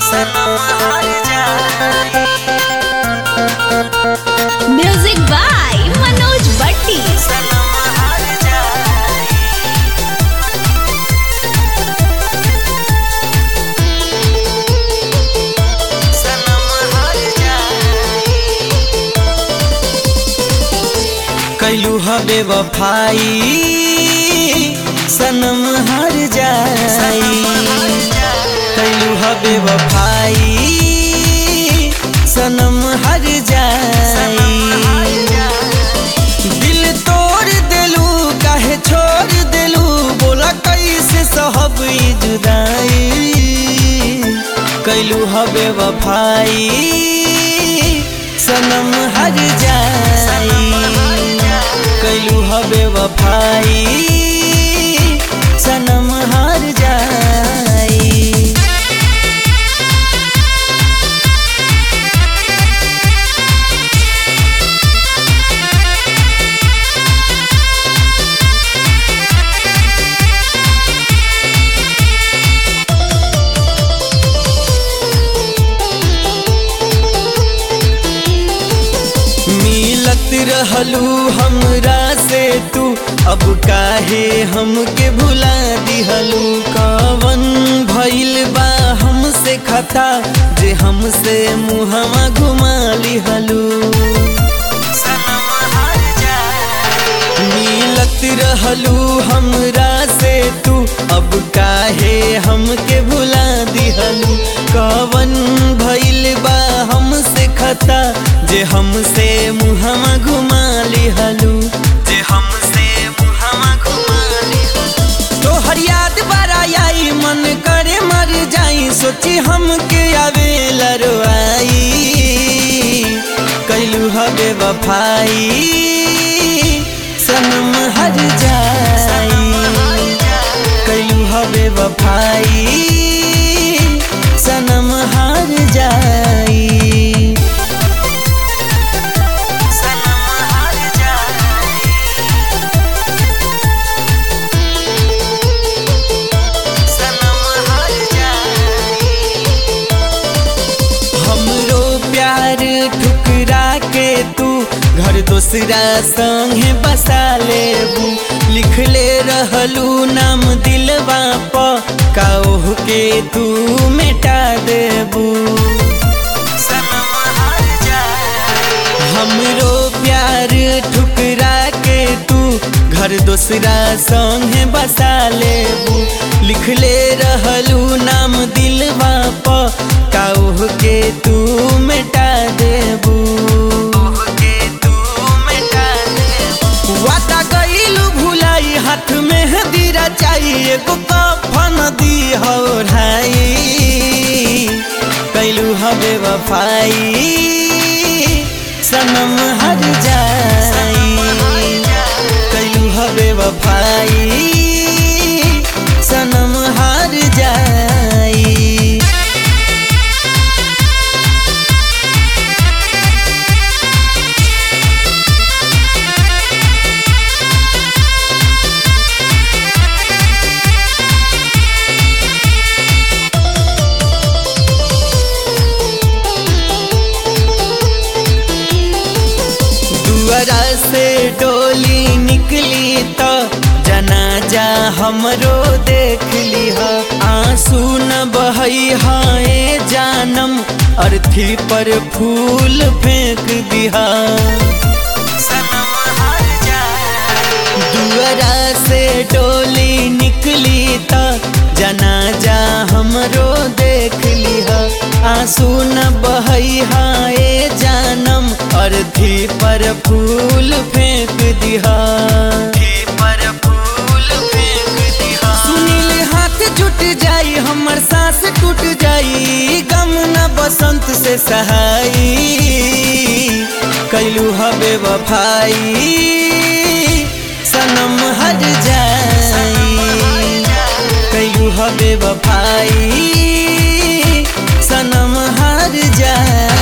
सनम हार जाई म्यूजिक बाय मनोज भट्टी सनम हार जाई सनम हार जाई कैलू हबे वफाई सनम हार जाई कैलू हबे वफाई सनम हर जाई दिल तोड़ देलू काहे छोड़ देलू बोला कैसे सहब ई जुदाई कैलू हबे वफाई सनम हर जाई कैलू हबे वफाई सनम हर जाई मिलत रहलू हमरा से तू अब काहे हमके भुला दिहलू कवन भइल बा हमसे खता जे हमसे मुहवा घुमा लिहलू मिलत रहलू हमरा से तू अब काहे हमके भुला दिहलू कवन भइल बा हमसे खता जे हमसे मुहवा घुमा लिहलू जे हमसे मुहवा घुमा लिहलू तोहर याद बड़ा आई मन करे मर जाई सोची हमके आवे लरवाई कैलू हबे वफाई सनम हर जाई कैलू हबे वफाई सनम हर जाई सनम हर जाई सनम हर जाई हमरो प्यार ठुकरा के तू घर दोसरा संगे बसा लेबू लिखले रहलू नाम दिलवा प काह के तू मिटा देबू सनम हर जाई हमरो प्यार ठुकरा के तू घर दोसरा संगे बसा लेबू लिखले रहलू नाम दिलवा प काह के तू मिटा देबू वादा गईलू भुलाई हाथ में हदीरा चाहिए एगो कफन दी हो ढाई कैलू हबे वफाई सनम हर जाई कैलू हबे वफाई सनम हर जाई दुआरा से डोली निकली तो जनाजा हमरो देख लिहा आंसू न बहई हाए जानम अर्थी पर फूल फेंक दिहा दुआरा से डोली निकली तो जनाजा हमरो देख लिहा आंसू न बहई हाए जानम अर्थी पर फूल फेंक दिहा पर फूल फेंक दिहा सुनील हाथ जुट जाई हमर सांस टूट जाई गम न बसंत से सहाई कैलू हबे वफाई सनम हर जाई कैलू हबे वफाई सनम हर जाई